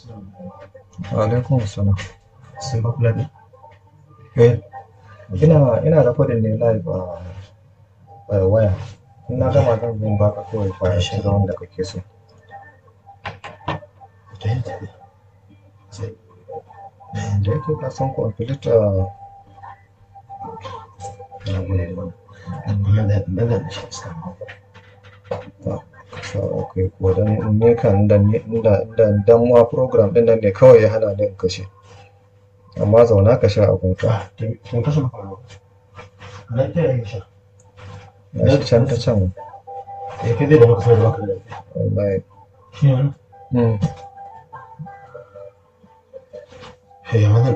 alaikum salam Sun ba kula ne? eh ina ina da kudin ne live a a waya in na gama zan zo baka kawai fara shiga wanda kake so Ta yi tafi. Sai. da yake ka san kwamfuta Na gode ma. Amma da da da shi iska. ta kasa akwai ko dan ne kan da ne inda inda dan ma program din nan ne kawai ya hana ni in kashe amma zauna ka sha abun ka Ah, tun kashe maka wani. Nan ta yi sha. na shi can ta can Eh, kai dai da maka sai da baka da lafiya. wallahi Shi ne wannan? mm. Eh, wannan